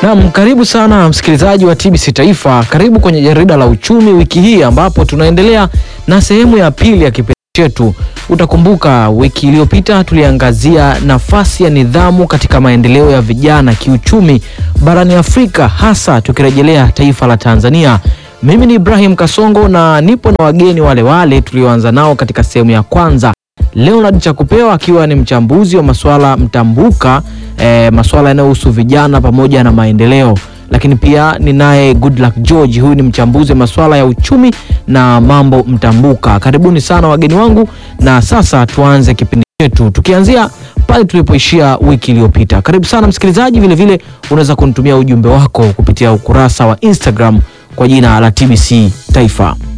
Naam, karibu sana msikilizaji wa TBC Taifa, karibu kwenye jarida la uchumi wiki hii, ambapo tunaendelea na sehemu ya pili ya kipindi chetu. Utakumbuka wiki iliyopita tuliangazia nafasi ya nidhamu katika maendeleo ya vijana kiuchumi barani Afrika, hasa tukirejelea taifa la Tanzania. Mimi ni Ibrahim Kasongo na nipo na wageni wale wale tulioanza nao katika sehemu ya kwanza. Leonard Chakupewa akiwa ni mchambuzi wa masuala mtambuka e, masuala yanayohusu vijana pamoja na maendeleo, lakini pia ninaye Goodluck George, huyu ni mchambuzi wa masuala ya uchumi na mambo mtambuka. Karibuni sana wageni wangu, na sasa tuanze kipindi chetu tukianzia pale tulipoishia wiki iliyopita. Karibu sana msikilizaji, vilevile unaweza kunitumia ujumbe wako kupitia ukurasa wa Instagram kwa jina la TBC Taifa.